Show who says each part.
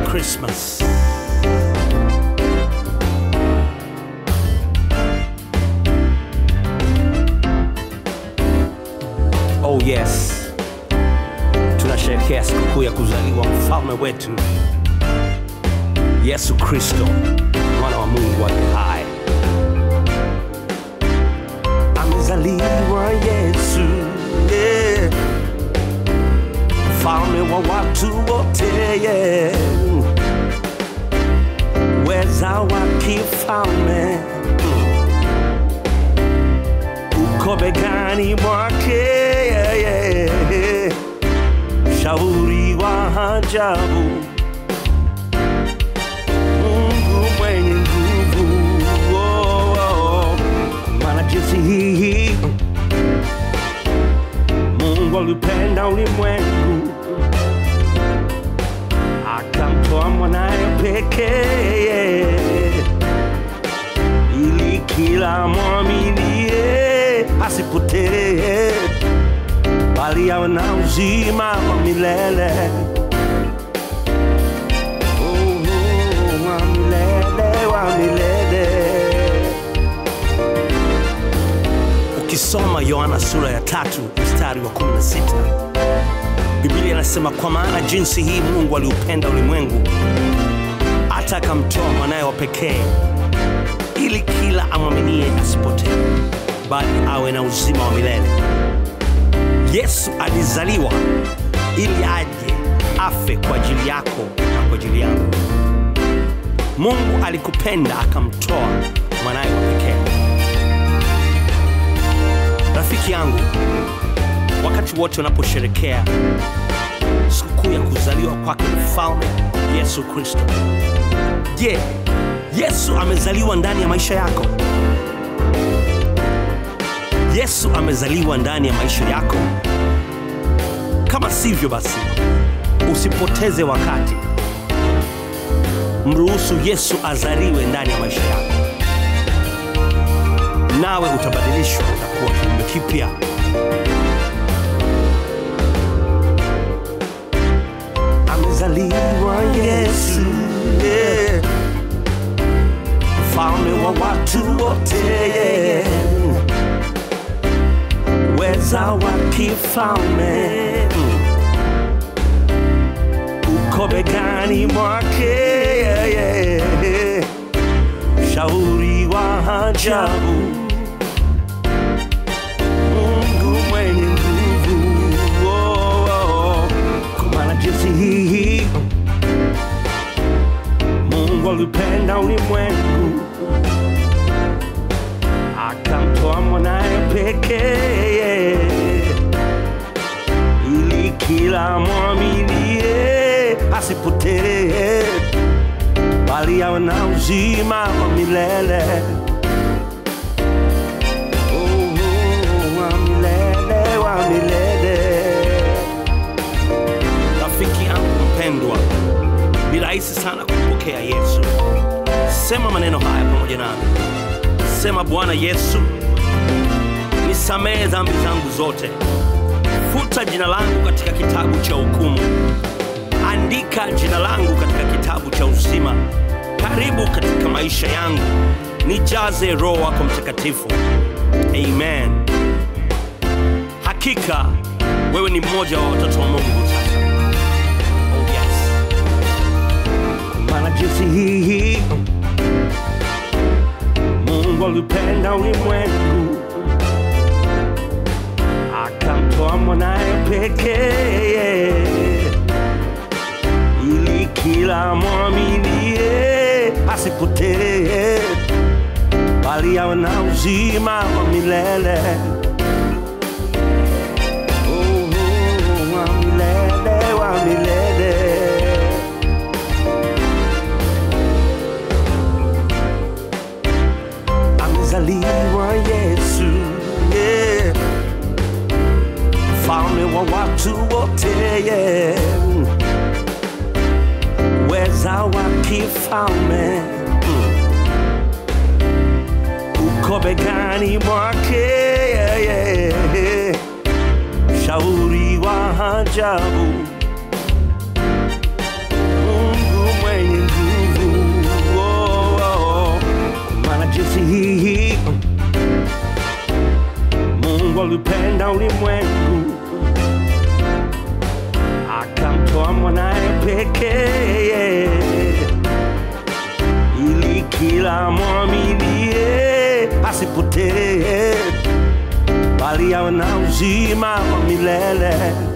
Speaker 1: Christmas. Oh yes, tunasherehekea sikukuu ya kuzaliwa mfalme wetu Yesu Kristo, mwana wa Mungu aliye hai. Amezaliwa Yesu, yeah. mfalme wa watu wote, yeah. weza wa kifalme uko begani mwake, yeah, yeah. shauri wa ajabu Mungu mwenye nguvu, oh, oh. maana jinsi hii Mungu alipenda ulimwengu akamtoa mwanaye pekee ili kila mwaminie asipotee bali awe na uzima wa milele. Oh, oh, wa milele, wa milele. Ukisoma Yohana sura ya tatu mstari wa 16 Biblia inasema kwa maana jinsi hii Mungu aliupenda ulimwengu hata akamtoa mwanaye wa pekee ili kila amwaminie asipotee bali awe na uzima wa milele. Yesu alizaliwa ili aje afe kwa ajili yako na kwa ajili yangu. Mungu alikupenda akamtoa mwanaye wa pekee. Rafiki yangu, wakati wote unaposherekea sikukuu ya kuzaliwa kwake mfalme Yesu Kristo, je, Yesu amezaliwa ndani ya maisha yako? Yesu amezaliwa ndani ya maisha yako? Kama sivyo, basi usipoteze wakati, mruhusu Yesu azaliwe ndani ya maisha yako, nawe utabadilishwa, utakuwa kiumbe kipya. Amezaliwa Yesu, yeah. mfalme wa watu wote, yeah. weza wa kifalme uko begani mwake, yeah, yeah. shauri wa ajabu Mungu mwenye nguvu, oh, oh. Kwa maana jinsi hii Mungu alipenda ulimwengu akamtoa mwanaye pekee ili kila mwaminie asipotee bali awe na uzima wa milele. Oh, oh, wa milele, wa milele. Rafiki yangu mpendwa, ni rahisi sana kumpokea Yesu. Sema maneno haya pamoja nami. Sema, Bwana Yesu, nisamehe dhambi zangu zote, futa jina langu katika kitabu cha hukumu, andika jina langu katika kitabu cha uzima. Karibu katika maisha yangu, nijaze Roho wako Mtakatifu. Amen. Hakika wewe ni mmoja wa watoto wa Mungu sasa. Oh yes. Kwa maana jinsi hii Mungu alipenda ulimwengu akamtoa mwanaye pekee ili kila mwaminie asipotee bali awe na uzima wa milele. Oh, oh, wa milele, wa milele. amezaliwa Yesu, yeah. mfalme wa watu wote, yeah. weza wa kifalme uko begani mwake, yeah, yeah. shauri wa ajabu Mungu Mungu aliupenda ulimwengu akamtoa mwanaye pekee ili kila mwaminie asipotee bali awe na uzima wa milele